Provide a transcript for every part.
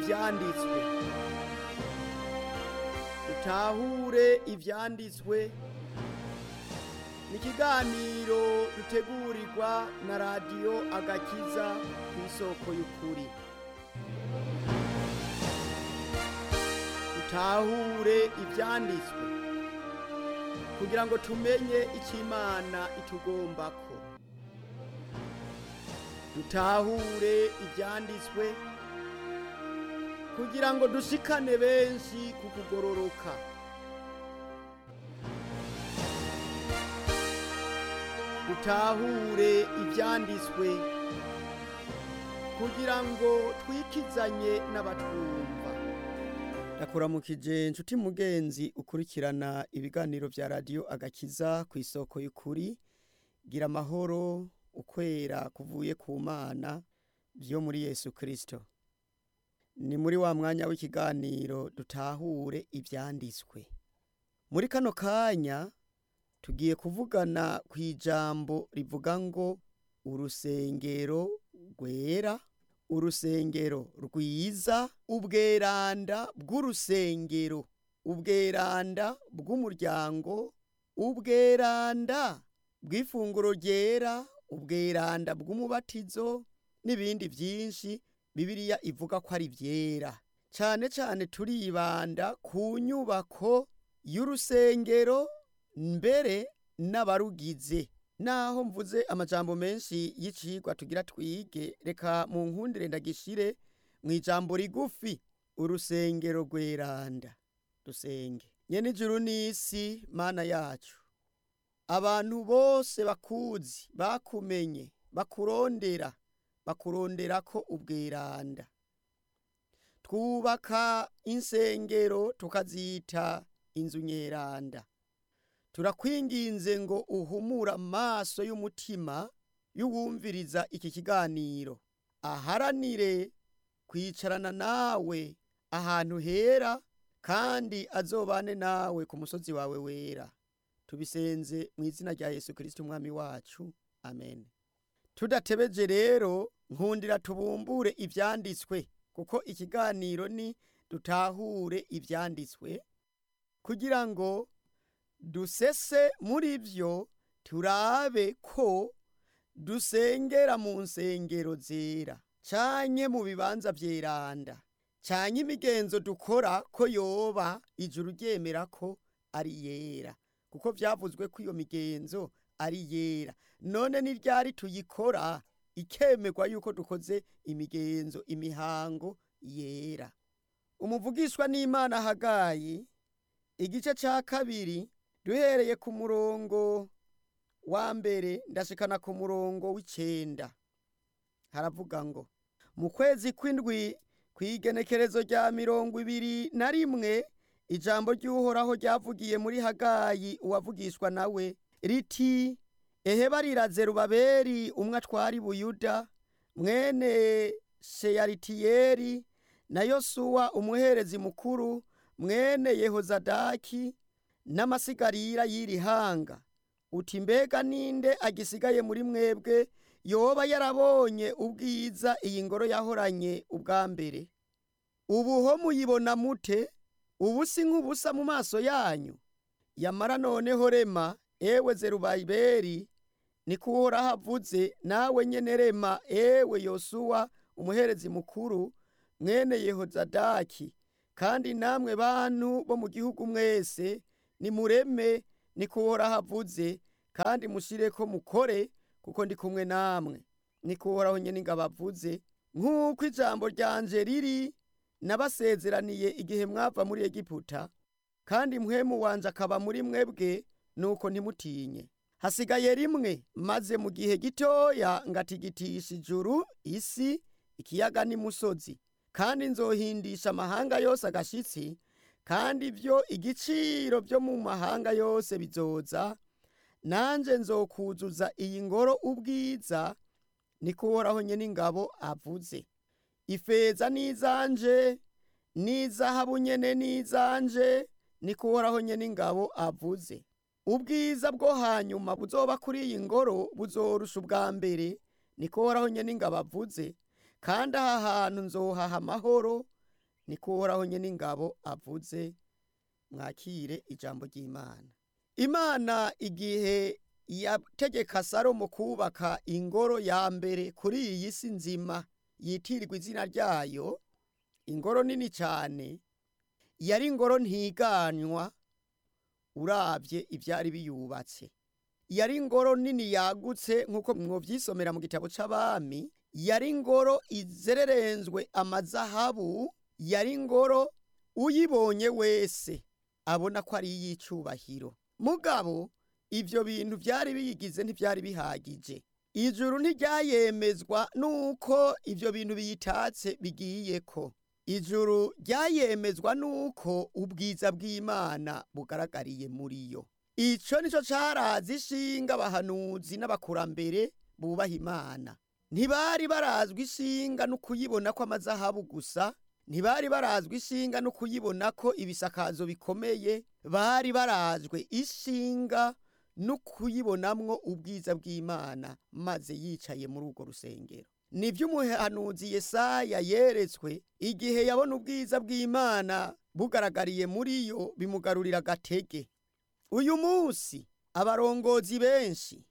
ivyanditswe dutahure ivyanditswe ni ikiganiro dutegurirwa na radiyo agakiza ku isoko y'ukuri dutahure ivyanditswe kugira ngo tumenye icyo imana itugombako dutahure ivyanditswe kugira ngo dushikane benshi ku kugororoka dutahure ivyanditswe kugira ngo twikizanye n'abatwumva ndakuramukije nshuti mugenzi ukurikirana ibiganiro vya radiyo agakiza ku isoko y'ukuri gira amahoro ukwera kuvuye ku mana vyo muri yesu kristo ni muri wa mwanya w'ikiganiro dutahure ivyanditswe muri kano kanya tugiye kuvugana ku ijambo rivuga ngo urusengero rwera urusengero rwiza ubweranda bw'urusengero ubweranda bw'umuryango ubweranda bw'ifunguro ryera ubweranda bw'umubatizo n'ibindi vyinshi bibiliya ivuga ko ari vyera cane cane turibanda ku nyubako y'urusengero mbere n'abarugize naho mvuze amajambo menshi y'icigwa tugira twige reka mu nkundire ndagishire mu ijambo rigufi urusengero rweranda dusenge nyene ijuru n'isi mana yacu abantu bose bakuzi bakumenye bakurondera bakurondera ko ubweranda twubaka insengero tukazita inzu nyeranda turakwinginze ngo uhumura amaso y'umutima y'uwumviriza iki kiganiro aharanire kwicarana nawe ahantu hera kandi azobane nawe ku musozi wawe wera tubisenze mu izina rya yesu kirisiti umwami wacu amen tudatebeje rero nkundira tubumbure ivyanditswe kuko ikiganiro ni dutahure ivyanditswe kugira ngo dusese muri vyo turabe ko dusengera mu nsengero zera canke mu bibanza vyeranda canke imigenzo dukora ko yoba ijuru ryemera ko ari yera kuko vyavuzwe ko iyo migenzo ari yera none ni ryari tuyikora ikemerwa yuko dukoze imigenzo imihango yera umuvugishwa n'imana hagayi igice ca kabiri duhereye ku murongo wa mbere ndashikana ku murongo w'icenda haravuga ngo mu kwezi kw'indwi kw'igenekerezo rya mirongo ibiri na rimwe ijambo ry'uhoraho ryavugiye muri hagayi uwavugishwa nawe riti ehe bariraze rubaberi umwe atwari buyuda mwene sheyaritiyeri na yosuwa umuherezi mukuru mwene yehozadaki n'amasigarira y'iri hanga uti mbega ninde agisigaye muri mwebwe yoba yarabonye ubwiza iyi ngoro yahoranye ubwa mbere ubu ho muyibona mute ubu si nk'ubusa mu maso yanyu yamara noneho rema ewe zerubaberi niko uhoraho avuze nawe nyene rema ewe yosuwa umuherezi mukuru mwene yehozadaki kandi namwe bantu bo mu gihugu mwese nimureme niko uhoraho avuze kandi mushireko mukore kuko ndi kumwe namwe niko uhoraho nyene ingabo avuze nk'uko ijambo ryanje riri nabasezeraniye igihe mwava muri egiputa kandi mpwemu wanje akaba muri mwebwe nuko ntimutinye hasigaye rimwe maze mu gihe gitoya ngatigitisha ijuru isi ikiyaga n'imusozi kandi nzohindisha amahanga yose agashitsi kandi ibyo igiciro byo mu mahanga yose bizoza nanje nzokuzuza iyi ngoro ubwiza niko uhoraho nyene ingabo avuze ifeza n'izanje n'izahabu nyene n'izanje niko uhoraho nyene ingabo avuze ubwiza bwo hanyuma buzoba kuri iyi ngoro buzorusha ubwa mbere niko uhoraho nyene ingabo avuze kandi aha hantu nzohaha amahoro niko uhoraho nyene ingabo avuze mwakire ijambo ry'imana imana igihe yategeka salomo kubaka ingoro ya mbere kuri iyi si nzima yitirirwa izina ryayo ingoro nini cyane yari ingoro ntiganywa uravye ivyari biyubatse yari ingoro nini yagutse nk'uko mwovyisomera mu gitabo c'abami yari ingoro izererenzwe amazahabu yari ingoro uyibonye wese abona ko ari iy'icubahiro mugabo ivyo bintu vyari biyigize ntivyari bihagije ijuru ntiryayemezwa nuko ivyo bintu biyitatse bigiyeko ijuru ryayemezwa nuko ubwiza bw'imana bugaragariye muri yo ico nico carazi ishinga abahanuzi n'abakurambere bubaha imana ntibari barazwi ishinga no kuyibona ko amazahabu gusa ntibari barazwi ishinga no kuyibona ko ibisakazo bikomeye bari barazwe ishinga no kuyibonamwo ubwiza bw'imana maze yicaye muri urwo rusengero nibyo umuhanuzi yesaya yeretswe igihe yabona ubwiza bw'imana bugaragariye muri yo bimugarurira agatege uyu munsi abarongozi benshi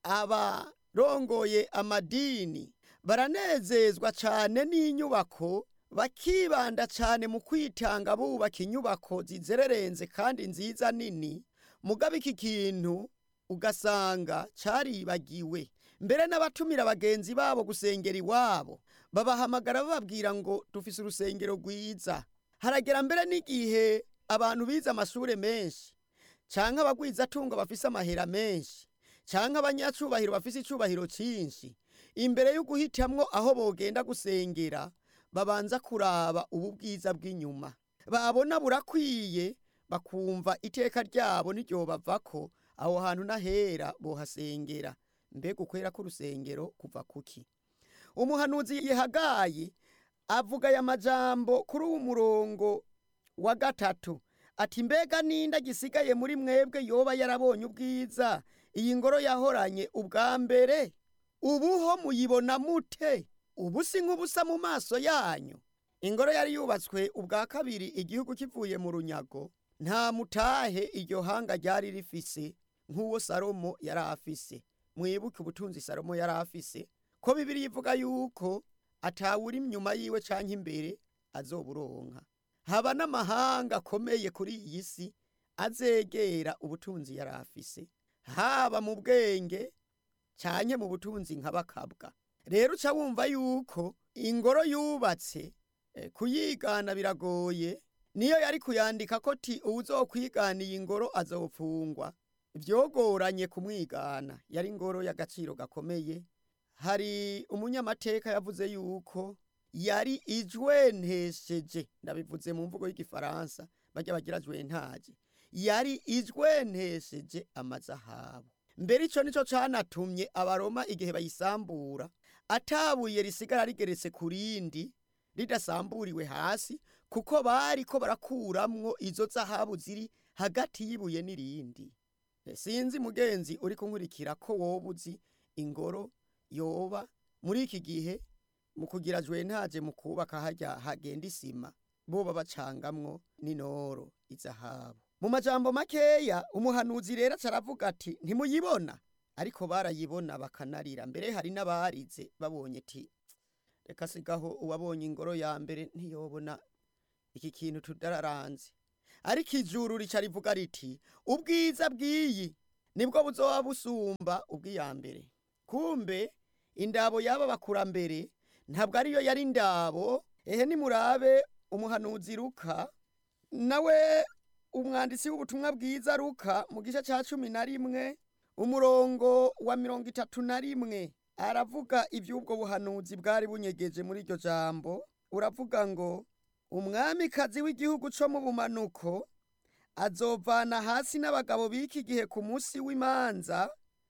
abarongoye amadini baranezezwa cyane n'inyubako bakibanda cyane mu kwitanga bubaka inyubako zizererenze kandi nziza nini mugabo iki kintu ugasanga caribagiwe mbere n'abatumira bagenzi babo gusengera iwabo babahamagara bababwira ngo dufise urusengero rwiza haragera mbere n'igihe abantu bize amashure menshi canke abagwizatungo bafise amahera menshi canke abanyacubahiro bafise icubahiro cinshi imbere yo guhitamwo aho bogenda gusengera babanza kuraba ubu bwiza bw'inyuma babona burakwiye bakumva iteka ryabo ntiryobavako aho hantu n'ahera bohasengera mbega ukwera k'urusengero kuva kuki umuhanuzi yihagaye avuga aya majambo kuri uwu murongo wa gatatu ati mbega ninde gisigaye muri mwebwe yoba yarabonye ubwiza iyi ngoro yahoranye ubwa mbere ubuho muyibona mute ubu si nk'ubusa mu maso yanyu ingoro yari yubatswe ubwa kabiri igihugu kivuye mu runyago nta mutahe iryo hanga ryari rifise nk'uwo salomo yari afise mwibuke ubutunzi salomo yari afise ko bibiri ivuga yuko atawuri inyuma yiwe canke imbere azoburonka haba n'amahanga akomeye kuri iyi si azegera ubutunzi yari afise haba mu bwenge canke mu butunzi nk'abakabwa rero uca wumva yuko ingoro yubatse eh, kuyigana biragoye niyo yari kuyandika ko ti uwuzokwigana iyi ngoro azofungwa vyogoranye kumwigana yari ingoro y'agaciro gakomeye hari umunyamateka yavuze yuko yari ijwentesheje ndabivuze mu mvugo y'igifaransa bajya bagira jwentaje yari ijwentesheje amazahabu mbere ico nico canatumye abaroma igihe bayisambura atabuye risigara rigeretse ku rindi ridasamburiwe hasi kuko bari ko barakuramwo izo zahabu ziri hagati y'ibuye n'irindi sinzi mugenzi uri kunkurikira ko woba uzi ingoro yoba muri iki gihe mu kugira jwentaje mu kubaka harya hagenda isima boba bacangamwo n'inoro izahabu mu majambo makeya umuhanuzi rero caravuga ati ntimuyibona ariko barayibona bakanarira mbere hari n'abarize babonye ti reka sigaho uwabonye ingoro ya mbere ntiyobona iki kintu tudararanze ariko ijuru rica rivuga riti ubwiza bw'iyi nibwo buzoba busumba ubw'iya mbere kumbe indabo y'aba bakurambere ntabwo ariyo yari indabo ehe nimurabe umuhanuzi ruka nawe umwanditsi w'ubutumwa bwiza ruka mu gice cya cumi na rimwe umurongo wa mirongo itatu na rimwe aravuga iby'ubwo buhanuzi bwari bunyegeje muri iryo jambo uravuga ngo umwamikazi w'igihugu cyo mu bumanuko azovana hasi n'abagabo b'iki gihe ku munsi w'imanza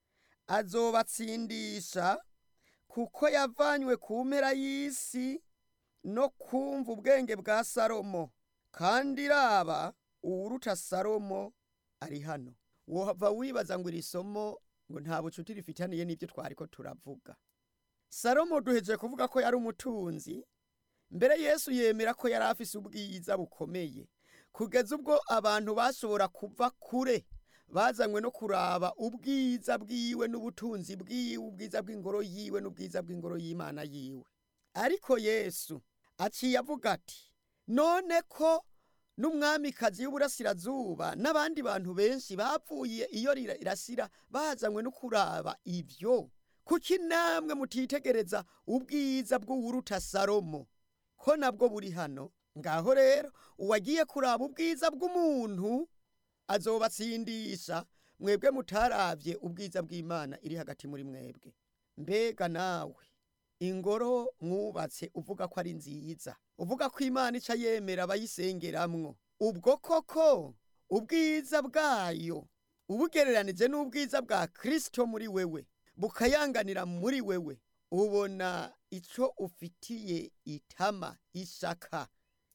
azobatsindisha kuko yavanywe ku mpera y'isi no kumva ubwenge bwa salomo kandi raba uwuruta salomo ari hano wova wibaza ngo iri somo ngo nta bucuti rifitaniye n'ibyo twari ko turavuga salomo duheje kuvuga ko yari umutunzi mbere yesu yemera ko yari afise ubwiza bukomeye kugeza ubwo abantu bashobora kuva kure bazanywe no kuraba ubwiza bwiwe n'ubutunzi bwiwe ubwiza bw'ingoro yiwe n'ubwiza bw'ingoro y'imana yiwe ariko yesu aciye avuga ati none ko n'umwamikazi w'uburasirazuba n'abandi bantu benshi bapfuye iyo rirasira bazanywe no kuraba ibyo kuki namwe mutitegereza ubwiza bw'uwuruta salomo ko nabwo buri hano ngaho rero uwagiye kuraba ubwiza bw'umuntu azobatsindisha mwebwe mutaravye ubwiza bw'imana iri hagati muri mwebwe mbega nawe ingoro mwubatse uvuga ko ari nziza uvuga ko imana ica yemera abayisengeramwo ubwo koko ubwiza bwayo ubugereranije n'ubwiza bwa kristo muri wewe bukayanganira muri wewe ubona ico ufitiye itama ishaka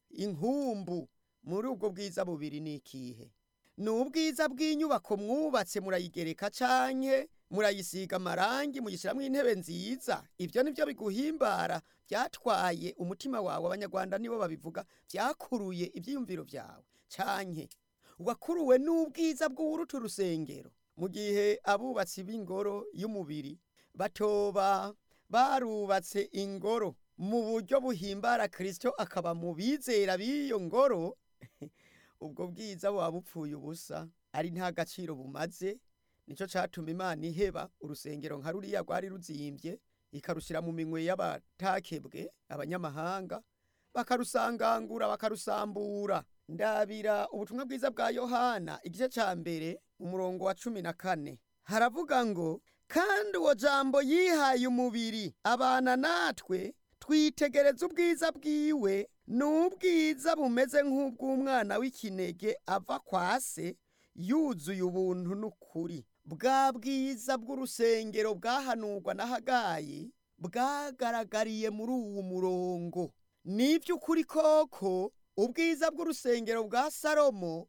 inkumbu muri ubwo bwiza bubiri ni ikihe ni ubwiza bw'inyubako mwubatse murayigereka canke murayisiga amarangi muyishiramwo intebe nziza ivyo nivyo biguhimbara vyatwaye umutima wawe abanyarwanda nibo babivuga vyakuruye ivyiyumviro vyawe canke wakuruwe n'ubwiza bw'uwuruta urusengero mu gihe abubatsi b'ingoro y'umubiri batoba barubatse ingoro mu buryo buhimbara kristo akaba mu bizera b'iyo ngoro ubwo bwiza buba bupfuye ubusa ari nta gaciro bumaze nicyo cyatuma imana iheba urusengero nka ruriya rwari ruzimbye ikarushyira mu minwe y'abatakebwe abanyamahanga bakarusangangura bakarusambura ndabira ubutumwa bwiza bwa yohana igice cya mbere umurongo wa cumi na kane haravuga ngo kandi uwo jambo yihaye umubiri abana natwe twitegereza ubwiza bwiwe ni ubwiza bumeze nk'ubw'umwana w'ikinege ava kwa se yuzuye ubuntu n'ukuri bwa bwiza bw'urusengero bwahanurwa na hagayi bwagaragariye muri uwu murongo n'iby'ukuri koko ubwiza bw'urusengero bwa salomo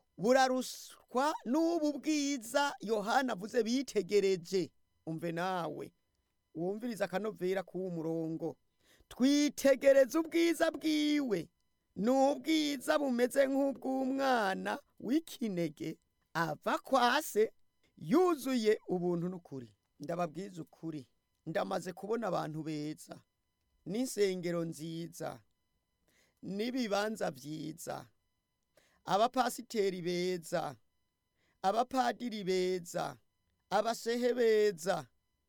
buraruswa n'ubu bwiza yohana avuze bitegereje umve nawe wumviriza akanovera k'uwo murongo twitegereza ubwiza bwiwe ni ubwiza bumeze nk'ubw'umwana w'ikinege ava kwa se yuzuye ubuntu n'ukuri ndababwiza ukuri ndamaze kubona abantu beza n'insengero nziza n'ibibanza byiza abapasiteri beza abapadiri beza abashehe beza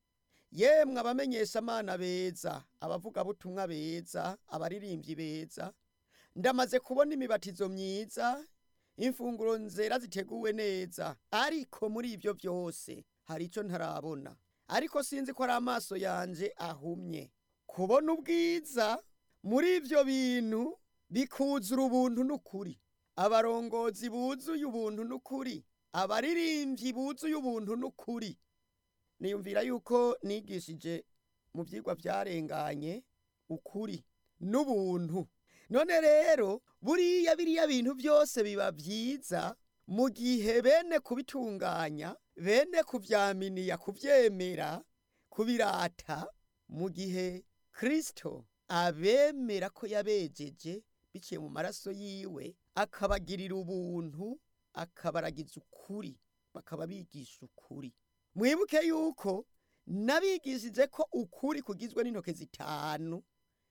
yemwe abamenyesha amana beza abavugabutumwa beza abaririmbyi beza ndamaze kubona imibatizo myiza imfunguro nzera ziteguwe neza ariko muri ibyo byose hari icyo ntarabona ariko sinzi ko ari amaso yanjye ahumye kubona ubwiza muri ibyo bintu bikuzura ubuntu n'ukuri abarongozi buzuye ubuntu n'ukuri abaririmbyi buzuye ubuntu n'ukuri niyumvira yuko nigishije mu byigwa byarenganye ukuri n'ubuntu none rero buriya biriya bintu byose biba byiza mu gihe bene kubitunganya bene kubyaminiya kubyemera kubirata mu gihe kirisito abemera ko yabejeje biciye mu maraso yiwe akabagirira ubuntu akabaragiza ukuri bakaba bigisha ukuri mwibuke yuko nabigishije ko ukuri kugizwe n'intoke zitanu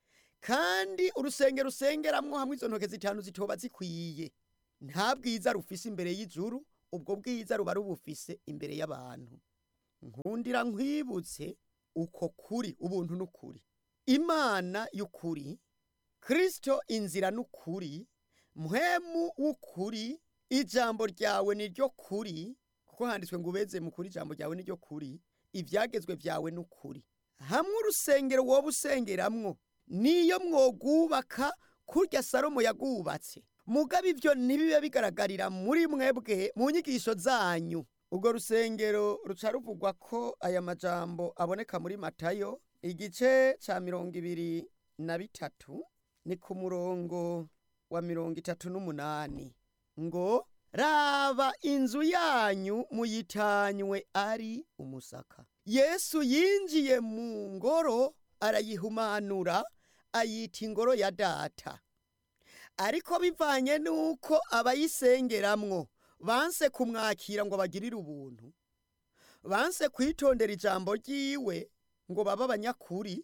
kandi urusengero rusengeramwo hamwe izo ntoke zitanu zitoba zikwiye nta bwiza rufise imbere y'ijuru ubwo bwiza ruba rubufise imbere y'abantu nkundira nkwibutse uko kuri ubuntu n'ukuri imana y'ukuri kirisito inzira n'ukuri muhemu w'ukuri ijambo ryawe ni ryo kuri kuko handitswe ngo ubeze mu kuri ijambo ryawe ni ryo kuri ibyagezwe byawe n'ukuri hamwe urusengero wowe usengeramwo niyo mwogubaka kurya salomo yagubatse mugabe ibyo ntibibe bigaragarira muri mwebwe mu nyigisho zanyu urwo rusengero ruca ruvugwa ko aya majambo aboneka muri matayo igice cya mirongo ibiri na bitatu ni ku murongo wa mirongo itatu n'umunani ngo raba inzu yanyu muyitanywe ari umusaka yesu yinjiye mu ngoro arayihumanura ayita ingoro ya data ariko bivanye n'uko abayisengeramwo banse kumwakira ngo bagirire ubuntu banse kwitondera ijambo ry'iwe ngo babe abanyakuri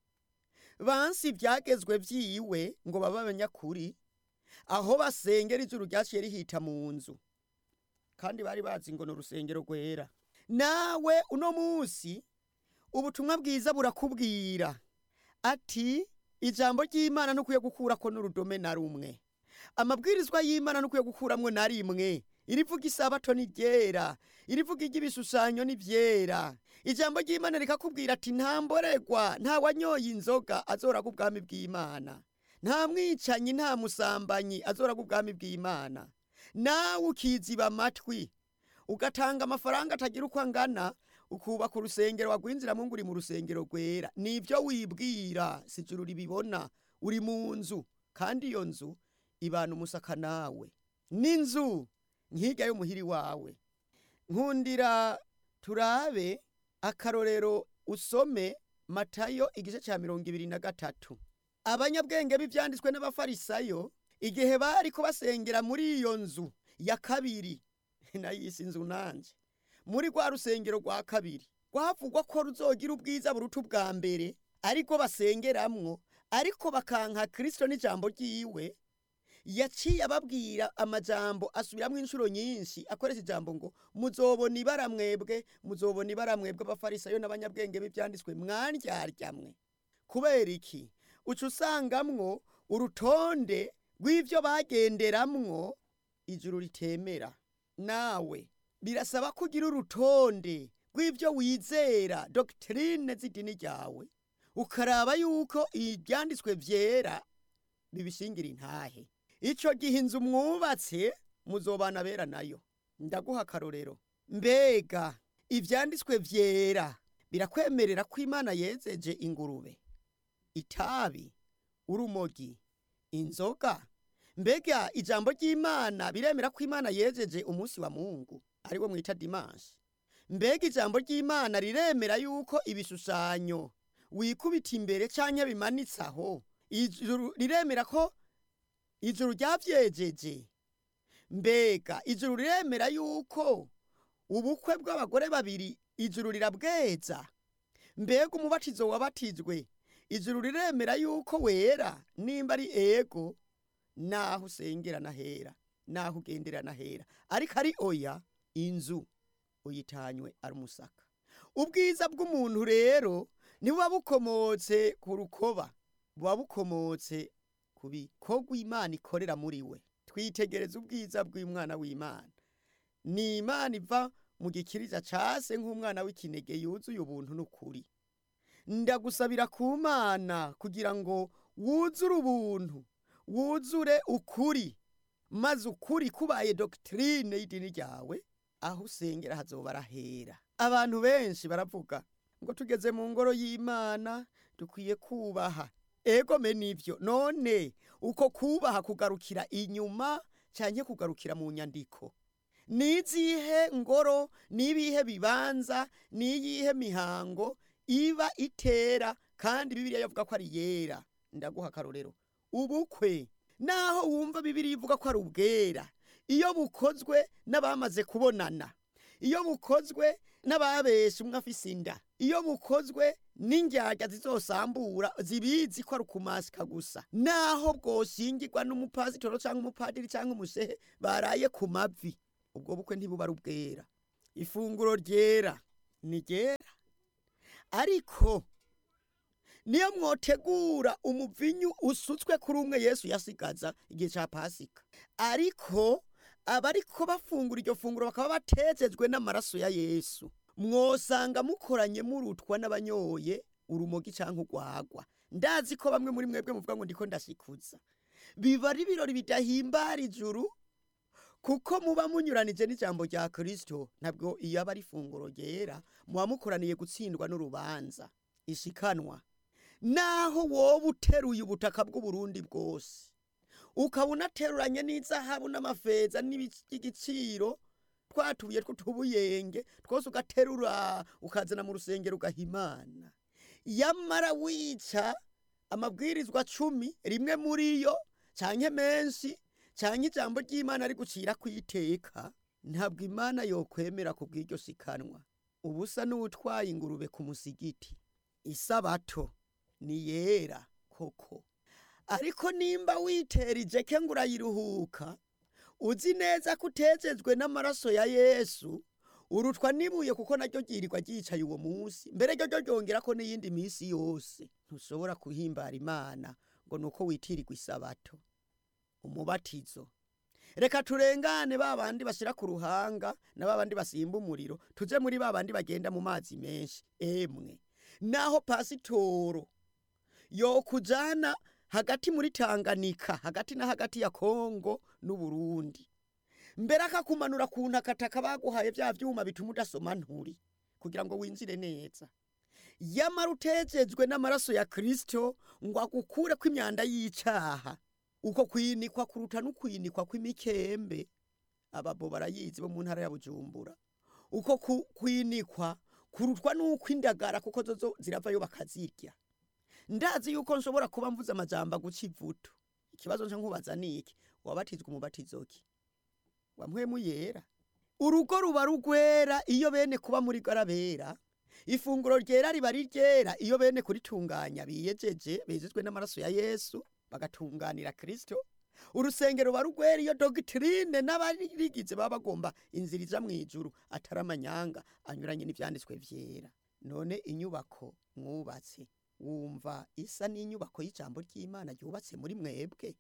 banse ibyagezwe by'iwe ngo babe abanyakuri aho basengera ijuru ryaciye rihita mu nzu kandi bari bazi ngo ni urusengero rwera nawe uno munsi ubutumwa bwiza burakubwira ati ijambo ry'imana ntukwiye gukurako n'urudome na rumwe amabwirizwa y'imana ntukwiye gukuramwo na rimwe irivuga isabato ni ryera irivuga iry'ibishushanyo ni byera ijambo ry'imana rikakubwira ati nta mboregwa nta wanyoye inzoga azoraga ubwami bw'imana nta mwicanyi nta musambanyi azoraga ubwami bw'imana nawe ukiziba amatwi ugatanga amafaranga atagira uko angana ukubaka urusengero wagwinjiramo ngo uri mu rusengero rwera nibyo wibwira si ijuru ribibona uri mu nzu kandi iyo nzu ibana umusaka nawe n'inzu nk'ijya y'umuhiri wawe nkundira turabe akarorero usome matayo igice cya mirongo ibiri na gatatu abanyabwenge b'ibyanditswe n'abafarisayo igihe bari kubasengera muri iyo nzu ya kabiri nayise inzu nanje muri rwa rusengero rwa kabiri rwavugwa ko ruzogira ubwiza buruta ubwa mbere ariko basengeramwo ariko bakanka kirisito n'ijambo ry'iwe yaciye ababwira amajambo asubiramo inshuro nyinshi akoresha ijambo ngo muzobona ibara mwebwe muzobona ibara mwebwe abafarisayo n'abanyabwenge b'ibyanditswe mwandyarya kubera iki uca usangamwo urutonde rw'ibyo bagenderamwo ijuru ritemera nawe birasaba ko ugira urutonde rw'ibyo wizera dogitirine z'idini ryawe ukaraba yuko ibyanditswe byera bibishingira intahe icyo gihe inzu mwubatse muzobana bera nayo ndaguha akarorero mbega ibyanditswe byera birakwemerera ko imana yezeje ingurube itabi urumogi inzoga mbega ijambo ry'imana biremera ko imana yejeje umunsi wa mungu ariwo mwita dimanshi mbega ijambo ry'imana riremera yuko ibishushanyo wikubita imbere cyangwa bimanitse aho ijuru riremera ko ijuru ryabyejeje mbega ijuru riremera yuko ubukwe bw'abagore babiri ijuru rirabweza mbega umubatizo wabatijwe ijuru riremera yuko wera nimba ari ego naho usengera nahera naho ugendera nahera ariko ari oya inzu uyitanywe ari umusaka ubwiza bw'umuntu rero nibuba bukomotse ku rukoba buba bukomotse ku bikorwa imana ikorera muri we twitegereza ubwiza bw'umwana w'imana ni imana iva mu gikiriza case nk'umwana w'ikinege yuzuye ubuntu n'ukuri ndagusabira ku mana kugira ngo wuzure ubuntu wuzure ukuri maze ukuri kubaye dogitirine y'idini ryawe aho usengera hazoba arahera abantu benshi baravuga ngo tugeze mu ngoro y'imana dukwiye kubaha ego me nivyo none uko kubaha kugarukira inyuma cyane kugarukira mu nyandiko nizihe ngoro nibihe bibanza niyihe mihango iba itera kandi bibiliya yavuga ko ari yera ndaguha akarorero ubukwe naho wumva bibiliya ivuga ko ari ubwera iyo bukozwe n'abamaze kubonana iyo bukozwe n'ababeshe umwe afise inda iyo bukozwe n'indyarya zizosambura zibizi ko ari ukumasika gusa naho bwoshingirwa n'umupasitoro cyangwa umupadiri cyangwa umushehe baraye ku mavi ubwo bukwe ntibuba ari ubwera ifunguro ryera ni ryera ariko niyo mwotegura umuvinyu usutswe kuri umwe yesu yasigaza igihe cya pasika ariko abariko bafungura iryo funguro bakaba batejejwe n'amaraso ya yesu mwosanga mukoranye murutwa n'abanyoye urumogi cyangwa urwagwa ndazi ko bamwe muri mwebwe muvuga ngo ndiko ndashikuza biba ari ibirori bidahimbara ijuru kuko muba munyuranije n'ijambo rya kirisito ntabwo iyo aba ari ifunguro ryera muba mukoraniye gutsindwa n'urubanza ishikanwa naho wowe uteruye ubutaka bw'uburundi bwose ukaba unateruranye n'izahabu n'amafeza n'igiciro twatubuye tw'utubuyenge twose ugaterura ukazana mu rusengero ugahimana yamara wica amabwirizwa cumi rimwe muri yo canke menshi canke ijambo ry'imana ari gucira kwiteka ntabwo imana yokwemera ku bw'iryo sikanwa ubusa n'uwutwaye ingurube ku musigiti isabato ni yera koko ariko nimba witera ijeke ngo urayiruhuka uzi neza ko utejejwe n'amaraso ya yesu urutwa n'ibuye kuko naryo ryirirwa ryicaye uwo munsi mbere ryo ryongera ko n'iyindi minsi yose ntushobora kuhimbara imana ngo ni uko witirirwa isabato umubatizo reka turengane ba bandi bashyira ku ruhanga na ba bandi basimba umuriro tuje muri ba bandi bagenda mu mazi menshi emwe naho pasitoro yokujana hagati muri Tanganyika hagati na hagati ya Kongo n'Uburundi mbere akakumanura ku ntakataka baguhaye vya vyuma bituma udasoma nturi kugira ngo winjire neza yamara utejejwe n'amaraso ya Kristo ngo agukure ko imyanda y'icaha uko kwinikwa kuruta n'ukwinikwa kw'imikembe ababo barayizi bo mu ntara ya Bujumbura uko ku- kwinikwa kurutwa n'uko indagara kuko zozo ziravayo bakazirya ndazi yuko nshobora kuba mvuze amajambo aguca ivutu ikibazo nje nkubaza niki wabatizwa umubatizo ki wamwemu yera urugo ruba rugwera iyo bene kuba muri garabera ifunguro ryera riba ari ryera iyo bene kuritunganya biyejeje bezezwe n'amaraso ya yesu bagatunganira kristo urusengero ruba rugwera iyo dogitrine n'abarigize baba bagomba inzira ija mw'ijuru atari amanyanga anyuranye n'ivyanditswe vyera none inyubako mwubatse wumva isa n'inyubako y'ijambo ry'imana ryubatse muri mwebwe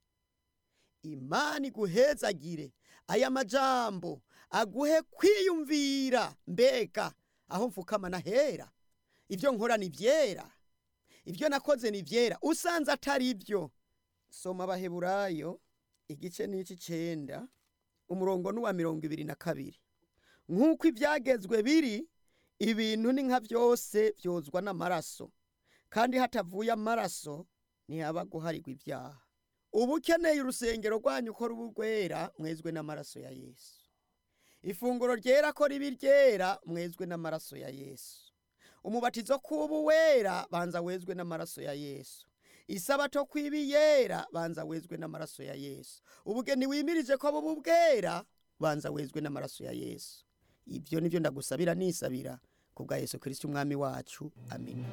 imana iguhezagire aya majambo aguhe kwiyumvira mbega aho mfukama nahera ibyo nkora ni vyera ibyo nakoze ni vyera usanze atari ibyo soma abaheburayo igice n'ici cenda umurongo n'uwa mirongo ibiri na kabiri nk'uko ibyagezwe biri ibintu ni nka byose byozwa n'amaraso kandi hatavuye amaraso ntihaba guharirwa ibyaha uba ukeneye urusengero rwanyu ko ruba rwera mwezwe n'amaraso ya yesu ifunguro ryera ko riba ryera mwezwe n'amaraso ya yesu umubatizo kuba wera banza wezwe n'amaraso ya yesu isabato kwiba yera banza wezwe n'amaraso ya yesu ubugeni wimirije ko buba bwera banza wezwe n'amaraso ya yesu ibyo nibyo ndagusabira nisabira ku bwa yesu kirisiti umwami wacu amina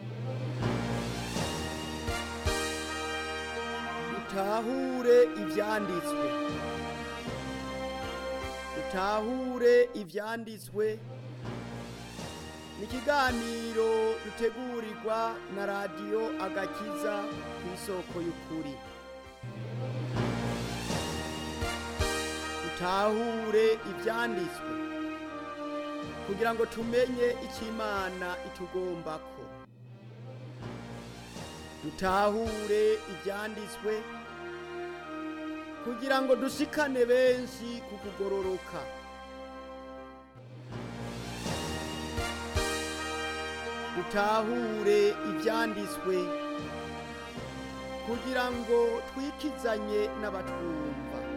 utahure ibyanditswe utahure ibyanditswe ni ikiganiro dutegurirwa na radiyo agakiza ku isoko y'ukuri dutahure ibyanditswe kugira ngo tumenye icyo imana itugombako dutahure ibyanditswe kugira ngo dushikane benshi ku kugororoka dutahure ibyanditswe kugira ngo twikizanye n'abatwumva